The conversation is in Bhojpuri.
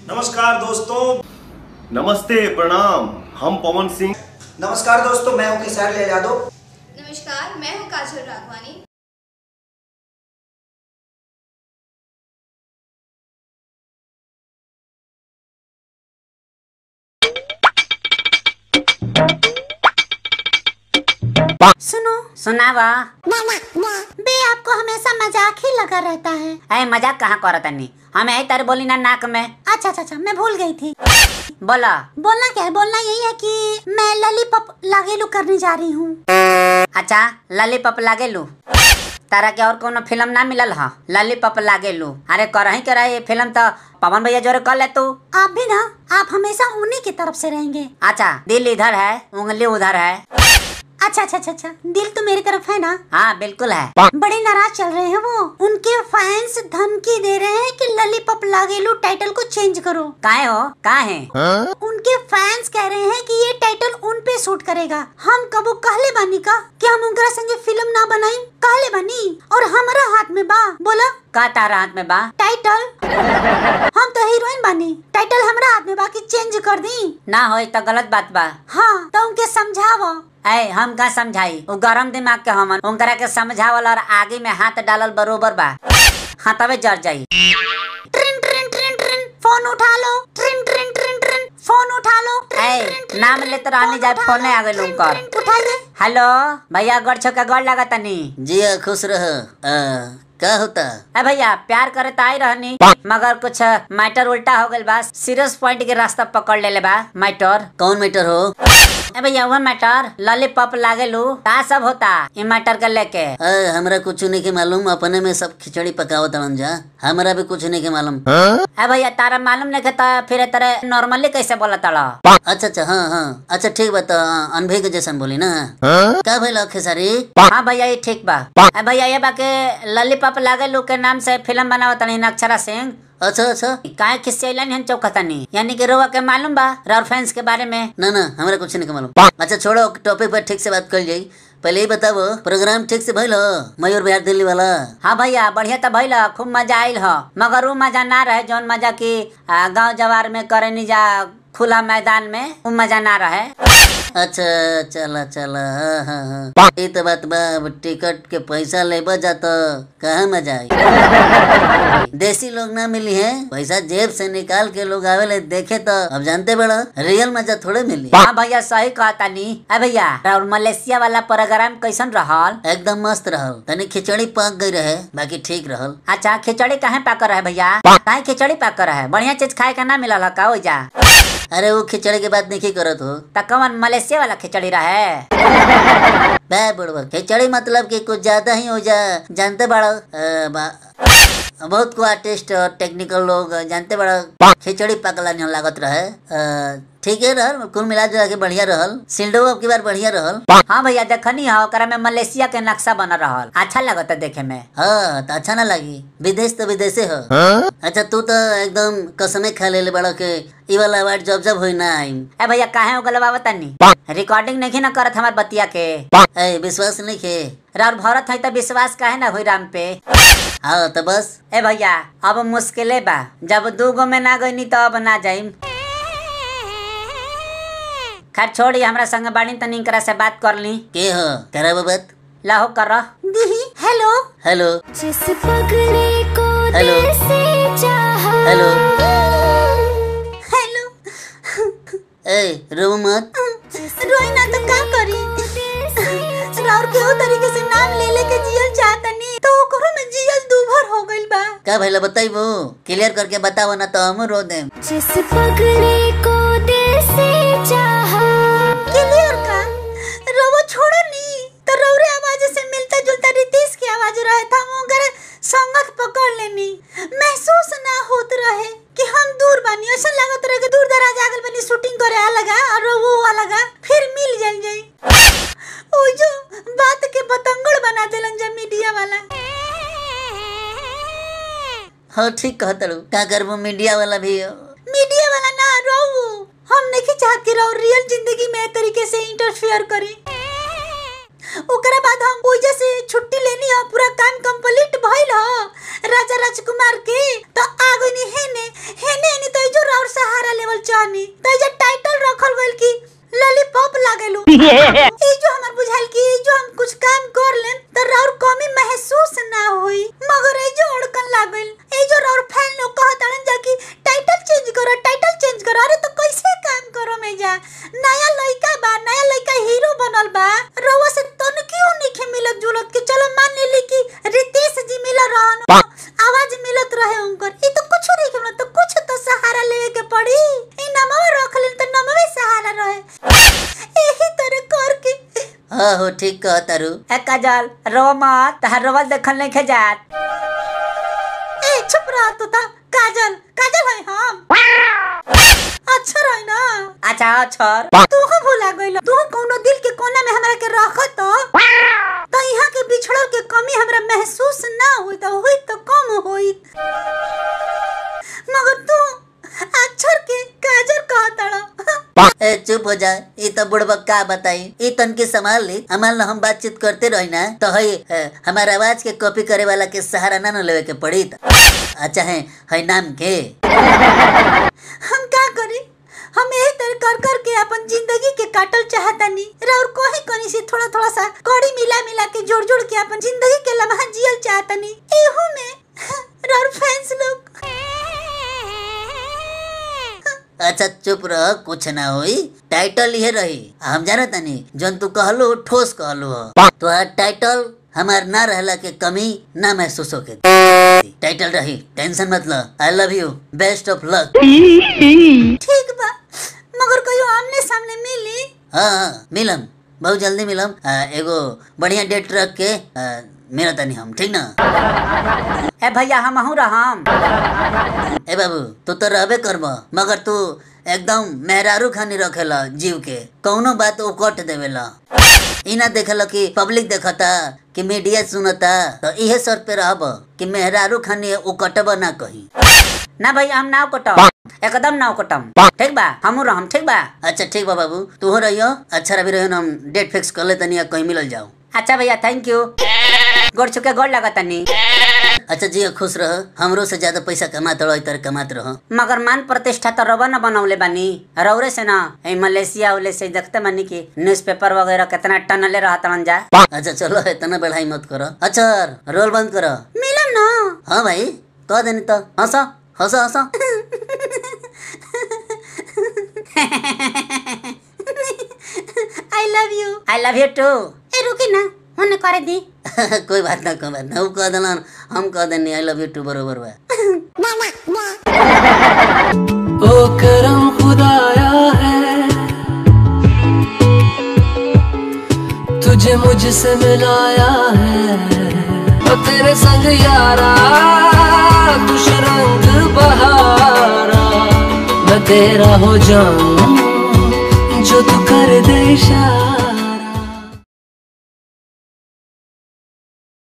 नमस्कार दोस्तों नमस्ते प्रणाम हम पवन सिंह नमस्कार दोस्तों मैं हूं किसार लाल यादव नमस्कार मैं हूँ काजल राघवानी सुनो सुनावा बे आपको हमेशा मजाक ही लगा रहता है अरे मजाक कहाँ करत तनी हम यही तारे बोली ना नाक में अच्छा अच्छा अच्छा मैं भूल गई थी बोला बोलना क्या है बोलना यही है कि मैं ललीपॉप लागेलू करने जा रही हूँ अच्छा लॉलीपॉप लागे लू तारा के और कोनो फिल्म ना मिलल ह लॉलीपॉप लागे लू अरे करही के रही फिल्म तो पवन भैया जोरे कर ले तू आप भी ना आप हमेशा उन्हीं की तरफ से रहेंगे अच्छा दिल इधर है उंगली उधर है अच्छा अच्छा अच्छा अच्छा दिल तो मेरी तरफ है ना हाँ बिल्कुल है बड़े नाराज चल रहे हैं वो उनके फैंस धमकी दे रहे हैं कि ललीपॉप लागेलू टाइटल को चेंज करो काहे हो काहे उनके फैंस कह रहे हैं कि ये टाइटल उन पे सूट करेगा हम कबो कहले बानी का कि हम उनकरा संगे फिल्म ना बनाई कहले बानी और हमारा हाथ में बा बोला का तारा हाथ में बा टाइटल हम तो हीरोइन बानी टाइटल हमरा हाथ में बा कि चेंज कर दी ना होई तो गलत बात बा हाँ तो उनके समझावो ऐ हम का समझाई वो गरम दिमाग के हमन उनकरा के समझावल और आगे में हाथ डालल बरोबर बा हाँ तबे जर जाई ट्रिन ट्रिन ट्रिन ट्रिन फोन उठा लो ट्रिन ट्रिन ट्रिन ट्रिन फोन उठा लो ट्रिन, ट्रिन, ऐ ट्रिन, नाम लेते रहनी जाए उठा फोने लो, आ गए ट्रिन, उनकर ट्रिन, उठाइए हेलो भैया गड़ छो के गड़ लगा तनी जी हाँ, खुश रह आ, क्या होता ए भैया प्यार करे तो आई रहनी मगर कुछ मैटर उल्टा हो गइल बा सीरियस पॉइंट के रास्ता पकड़ लेले बा मैटर कौन मैटर हो ए भैया वह मैटर लॉलीपॉप लागे लू का सब होता ई मैटर के लेके आ, हमरा कुछ नहीं के मालूम अपने में सब खिचड़ी पकावत तड़न जा हमरा भी कुछ नहीं के मालूम ए भैया तारा मालूम नहीं था फिर तरह नॉर्मली कैसे बोला तड़ा अच्छा अच्छा हाँ हाँ अच्छा ठीक बा तो अनभे के जैसन बोली ना का भइल खेसारी हाँ भैया ये ठीक बा ए भैया ये बा के लॉलीपॉप लागे लू के नाम से फिल्म बनावत तनी अक्षरा सिंह अच्छा अच्छा काहे किससे ऐलान हन चौकतनी यानी कि रोवा के मालूम बा रॉर फैंस के बारे में ना ना हमरा कुछ नहीं के मालूम अच्छा छोड़ो टॉपिक पर ठीक से बात कर जाई पहले ही बताओ प्रोग्राम ठीक से भइल हो मयूर बिहार दिल्ली वाला हाँ भैया बढ़िया तो भइल ह, खूब मजा आइल ह मगर वो मजा ना रहे जौन मजा की आ, गांव जवार में करे नी जा खुला मैदान में वो मजा ना रहे अच्छा चला चला हाँ हाँ हाँ ये तो बात बा अब टिकट के पैसा लेबा जा तो कहाँ मजा आई देसी लोग ना मिली है पैसा जेब से निकाल के लोग आवेले देखे तो अब जानते बड़ा रियल मजा थोड़े मिली हाँ भैया सही कहता नी अ भैया और मलेशिया वाला प्रोग्राम कैसन रहल एकदम मस्त रहल तनी खिचड़ी पक गई रहे बाकी ठीक रहल अच्छा खिचड़ी काहे पाकर रहे भैया काहे खिचड़ी पाकर रहे बढ़िया चीज खाए का ना मिलल ह का हो जा अरे वो खिचड़ी के बात नहीं करत हो त कवन मलेशिया वाला खिचड़ी रहे बे बुढ़वा खिचड़ी मतलब कि कुछ ज्यादा ही हो जा जानते बड़ा अ, बा- बहुत को आर्टिस्ट और टेक्निकल लोग जानते बड़ा खिचड़ी पकला नहीं लागत रहे अ, ठीक है रहल कुल मिला जुला के बढ़िया रहल सिल्डो अब की बार बढ़िया रहल हाँ भैया देखनी है ओकरा में मलेशिया के नक्शा बन रहल अच्छा लगता देखे में हाँ तो अच्छा ना लगी विदेश तो विदेशे हो अच्छा तू तो एकदम कसमे खा ले बड़ा के ई वाला अवार्ड जब जब होई ना आई ए भैया काहे उगलवावत तनी रिकॉर्डिंग नहीं ना करत हमार बतिया के ए विश्वास नहीं खे राउर भरत है तो विश्वास काहे ना होई राम पे हाँ तो बस ए भैया अब मुश्किले बा जब दू गो में ना गईनी तो अब ना जाइम खैर छोड़ी हमरा संग बाड़ी तनी करा से बात कर ली के हो कराबो बात लाहो कर दीदी हेलो हेलो जिस पगले को हेलो दिल से चाहा हेलो हेलो ए रो मत रोई ना तो का करी और केहू तरीके से नाम ले ले के जियल चाहतनी तो ओकरो में जियल दूभर हो गइल बा का भइला बताइबो क्लियर करके बताओ ना तो हम रो देम जिस पगले को दिल से चाहा क्लियर का रोवो छोड़ो नी तो रौरे आवाज से मिलता जुलता रितेश की आवाज रहे था मगर संगत पकड़ लेनी महसूस ना होत रहे कि हम दूर बानी ऐसा लागत रहे कि दूर दराज आगल बनी शूटिंग करे आ लगा और वो आ लगा फिर मिल जाल जाई ओ जो बात के पतंगड़ बना देलन जब मीडिया वाला हाँ ठीक कहत रू का करबो मीडिया वाला भी हो मीडिया वाला ना रोवो हम नहीं चाहत कि रहो रियल जिंदगी में ए तरीके से इंटरफेयर करी ओकरा बाद हम ओइजा से छुट्टी लेनी है पूरा काम कंप्लीट भइल ह राजा राजकुमार के तो आगनी हेने हेने हेने तो जो और सहारा लेवल चाहनी तो ये टाइटल रखल गइल की लॉलीपॉप लागेलू ई जो हमर बुझाइल की ई जो हम कुछ काम कर लेम त राउर कमी महसूस ना होई मगर ई जो अड़कन लागल ई जो राउर फैन लोग कहत अड़न जा की टाइटल चेंज करो टाइटल चेंज करो अरे तो कैसे काम करो में जा नया लइका बा नया लइका हीरो बनल बा रउआ से तन क्यों निखे मिलत जुलत के चलो मान लेली की रितेश जी मिल रहन आवाज मिलत रहे उनकर ई तो कुछ नहीं के तो कुछ तो सहारा लेवे के पड़ी ई नमवा रख लेन तो नमवे सहारा रहे एही तरह करके हाँ हो ठीक कह तारू ए काजल रो मत तहार रोवल देखल नहीं जात ए चुप रह तू ता काजल काजल है हम अच्छा रही ना अच्छा छोर तू हो भूला गइल तू कोनो दिल के कोना में हमरा के रखत तो तो यहाँ के बिछड़ल के कमी हमरा महसूस ना होई तो होई तो कम होई मगर तू अक्षर के काजल कहतड़ ए चुप हो जा ई तो बुढ़बा का बताई ई तन के संभाल ली हमार हम बातचीत करते रही ना तो हई ए, हमार आवाज के कॉपी करे वाला के सहारा ना न लेवे के पड़ी त। अच्छा है हई नाम के हम का करी हम यही तरह कर कर के अपन जिंदगी के काटल चाहतानी और कोही कनी से थोड़ा थोड़ा सा कड़ी मिला मिला के जोड़ जोड़ के अपन जिंदगी के लम्हा जियल चाहतानी एहू में और फैंस लोग अच्छा चुप रह कुछ ना होई टाइटल ये रही हम जाना तनी जन तू कहलो ठोस कहलो हो तो टाइटल हमार ना रहला के कमी ना महसूस होके टाइटल रही टेंशन मत ल I love you best of luck ठीक बा मगर कहियो आमने सामने मिली हाँ हाँ मिलम बहुत जल्दी मिलम आ, एगो बढ़िया डेट रख के आ, मिला तनी हम ठीक ना ए भैया हम हूँ रहम ए बाबू तू तो रहबे करब मगर तू एकदम मेहरारू खानी रखेला जीव के कौनो बात उकट देवेला ई ना देखल कि पब्लिक देखता कि मीडिया सुनता तो इहे सर पे रहब कि मेहरारू खानी उकटब ना कहीं ना भैया हम नाव कटम एकदम नाव कटम ठीक बा हमू रहम ठीक बा अच्छा ठीक बा बाबू तू हो रहियो अच्छा रवि रहियो हम डेट फिक्स कर ले तनी कहीं मिलल जाओ अच्छा भैया थैंक यू गोड़ छुके गोड़ लगा तनी अच्छा जी खुश रह हमरो से ज्यादा पैसा कमात रहो तर कमात रहो मगर मान प्रतिष्ठा तो रवा न बनौले बानी रौरे से ना ए मलेशिया उले से देखते बानी कि न्यूज़पेपर वगैरह कितना टनले रहा तड़न जा अच्छा चलो इतना बढ़ाई मत करो अच्छा रोल बंद करो मिलम ना हाँ भाई कह देनी तो हंसो हंसो हंसो I love you I love you too ए रुकी ना होने करे दी कोई बात ना कोई बात ना वो कह देना हम कह देनी आई लव यू टू बरोबर बा ओ करम खुदाया है तुझे मुझसे मिलाया है ओ तेरे संग यारा कुछ रंग बहारा मैं तेरा हो जाऊं जो तू कर दे इशारा